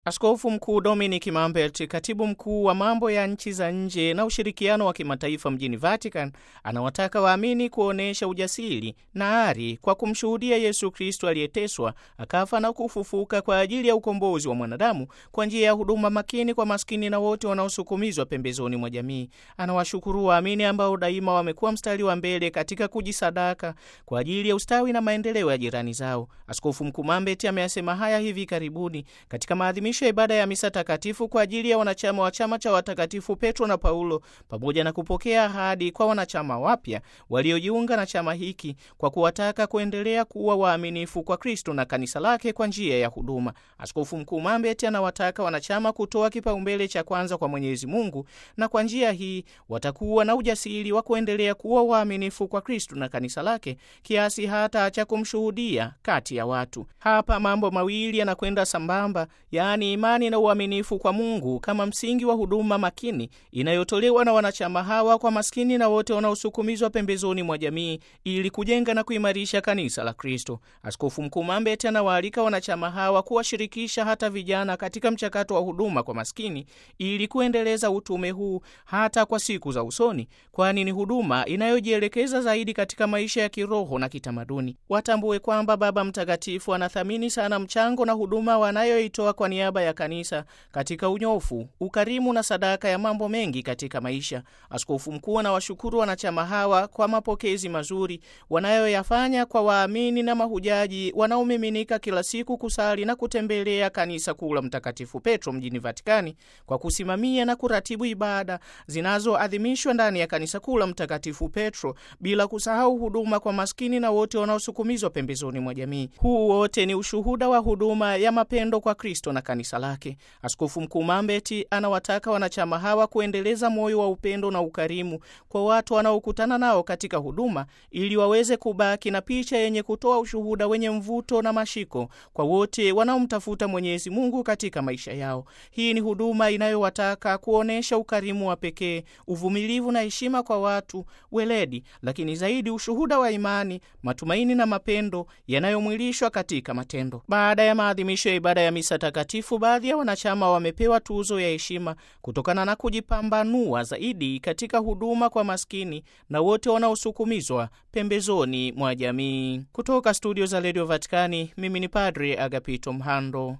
Askofu Mkuu Dominic Mambert, katibu mkuu wa mambo ya nchi za nje na ushirikiano wa kimataifa mjini Vatican, anawataka waamini kuonyesha ujasiri na ari kwa kumshuhudia Yesu Kristo aliyeteswa, akafa na kufufuka kwa ajili ya ukombozi wa mwanadamu kwa njia ya huduma makini kwa maskini na wote wanaosukumizwa pembezoni mwa jamii. Anawashukuru waamini ambao daima wamekuwa mstari wa mbele katika kujisadaka kwa ajili ya ustawi na maendeleo ya jirani zao. Askofu Mkuu Mambert ameyasema haya hivi karibuni katika maadhimisho ya ibada ya misa takatifu kwa ajili ya wanachama wa chama cha watakatifu Petro na Paulo, pamoja na kupokea ahadi kwa wanachama wapya waliojiunga na chama hiki kwa kuwataka kuendelea kuwa waaminifu kwa Kristo na kanisa lake kwa njia ya huduma. Askofu Mkuu Mambet anawataka wanachama kutoa kipaumbele cha kwanza kwa Mwenyezi Mungu, na kwa njia hii watakuwa na ujasiri wa kuendelea kuwa waaminifu kwa Kristo na kanisa lake kiasi hata cha kumshuhudia kati ya watu. Hapa mambo mawili yanakwenda sambamba, yaani imani na uaminifu kwa Mungu kama msingi wa huduma makini inayotolewa na wanachama hawa kwa maskini na wote wanaosukumizwa pembezoni mwa jamii ili kujenga na kuimarisha kanisa la Kristo. Askofu Mkuu Mambet anawaalika wanachama hawa kuwashirikisha hata vijana katika mchakato wa huduma kwa maskini ili kuendeleza utume huu hata kwa siku za usoni, kwani ni huduma inayojielekeza zaidi katika maisha ya kiroho na kitamaduni. Watambue kwamba Baba Mtakatifu anathamini sana mchango na huduma wanayoitoa kwa niaba ya kanisa katika unyofu, ukarimu na sadaka ya mambo mengi katika maisha. Askofu mkuu anawashukuru wanachama hawa kwa mapokezi mazuri wanayoyafanya kwa waamini na mahujaji wanaomiminika kila siku kusali na kutembelea kanisa kuu la Mtakatifu Petro mjini Vatikani kwa kusimamia na kuratibu ibada zinazoadhimishwa ndani ya kanisa kuu la Mtakatifu Petro, bila kusahau huduma kwa maskini na wote wanaosukumizwa pembezoni mwa jamii. Huu wote ni ushuhuda wa huduma ya mapendo kwa Kristo na kanisa lake. Askofu Mkuu Mambeti anawataka wanachama hawa kuendeleza moyo wa upendo na ukarimu kwa watu wanaokutana nao katika huduma ili waweze kubaki na picha yenye kutoa ushuhuda wenye mvuto na mashiko kwa wote wanaomtafuta Mwenyezi Mungu katika maisha yao. Hii ni huduma inayowataka kuonyesha ukarimu wa pekee, uvumilivu na heshima kwa watu, weledi, lakini zaidi ushuhuda wa imani, matumaini na mapendo yanayomwilishwa katika matendo. Baada ya maadhimisho ya ibada ya misa takatifu, baadhi ya wanachama wamepewa tuzo ya heshima kutokana na kujipambanua zaidi katika huduma kwa maskini na wote wanaosukumizwa pembezoni mwa jamii. Kutoka studio za redio Vatikani, mimi ni Padre Agapito Mhando.